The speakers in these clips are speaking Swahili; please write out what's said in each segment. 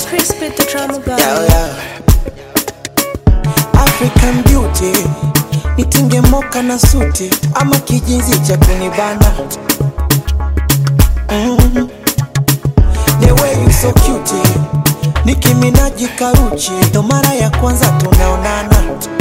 crispy the drama guy. Yeah, yeah. African beauty nitinge moka na suti ama kijinzi cha kunibana mm. The way you so cute Nicki Minaj karuchi ndo mara ya kwanza tunaonana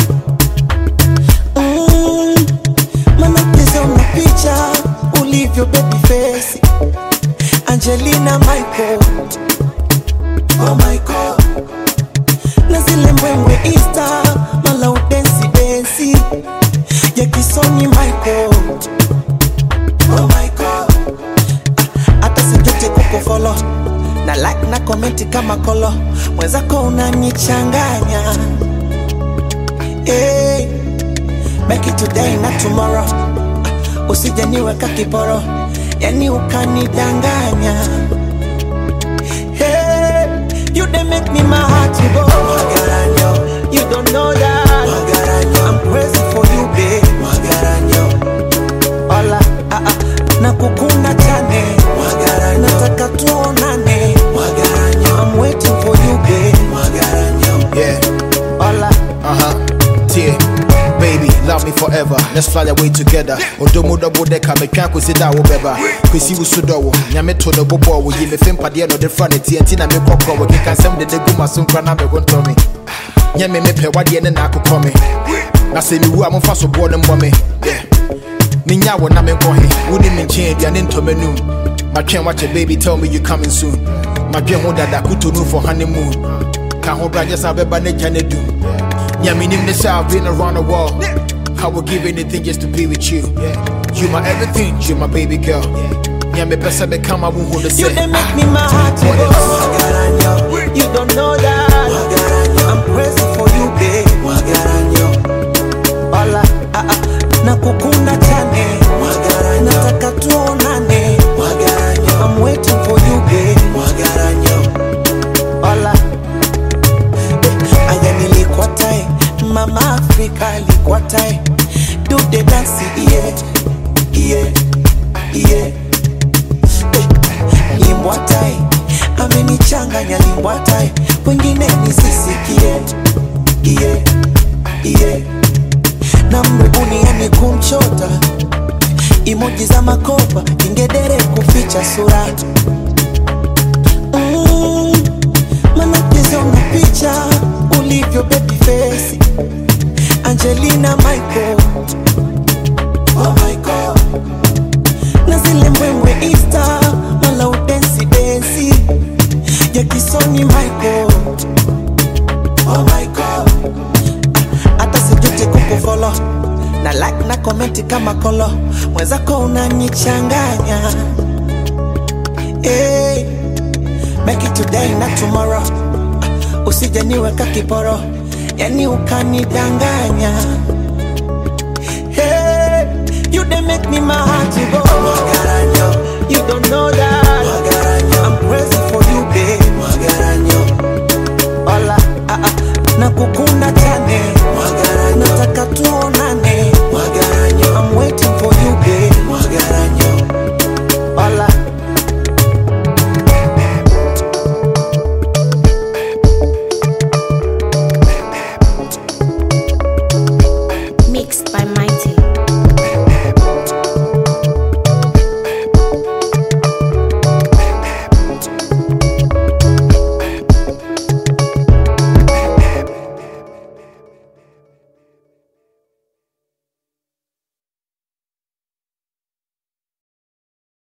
mm. Manacheza una picha ulivyo baby face Angelina Michael Oh my God na zile mbwembwe Insta mala udensi densi ya kisoni Michael Oh my God Ah, hata sijuti kukufolo na like na komenti kama kolo mwenzako unanichanganya hey, make it today na tomorrow Ah, usije niweka kiporo yani ukanidanganya Hey, you they make me my heart to go. Magaranyo, you don't know that. Magaranyo, I'm crazy for you, babe. Magaranyo, hola, ah ah, nakukuna chane. Magaranyo, nataka tuonane. Magaranyo, I'm waiting for you, babe. Magaranyo, Yeah, hola. uh huh. Yeah, baby, love me forever. Let's fly away together. Odomo double decker, me can't consider wo beba. Kwesi wo sudo wo, nyame to the bobo wo yi me fem pade no de front TNT na me kokko wo keka sem de de guma so nkra na me gonto me. Nyame me pe wade ne na akokɔ me. Na se mi wu a momfa so bo ne mbɔ me. Yeah. Minya wo na me nkɔ he. Wo ni me nkyɛn aduane ntɔ m'anum. Matwɛn wakyɛ baby tell me you coming soon. Madwɛn ho dada kutonu for honeymoon. Ka ho bra just abɛba ne gya ne dum. Yeah, me name this I've been around the world. I would give anything just to be with you. You my everything, you my baby girl. Yeah, me best become I won't hold the You set. they make me my heart to What go. else? Magaranyo, you don't know that. Magaranyo, I'm crazy for you, babe. Magaranyo, hola, ah ah, nakukuna chane. Magaranyo, nataka tuonane. Magaranyo, I'm waiting for you, babe. Magaranyo, hola. Eh, Aya nilikuwa tai, mama Afrika alikuwa tai. Do the dance, yeah, yeah, yeah limbwatai amenichanganya limbwatai wengine nisisikie iye iye na mrebuniani kumchota imoji za makopa ingedere kuficha sura mm, manacheza una picha ulivyo baby face angelina michael oh my God na zile mbwembwe Insta mala udensi densi ya kisoni Michael. Oh my God, Ah, hata sijuti kukufolo na like na komenti kama kolo, mwenzako unanichanganya hey, make it today na tomorrow, Ah, usije niweka kiporo, yani ukanidanganya Hey, you they make me my heart to go. Magaranyo, you don't know that.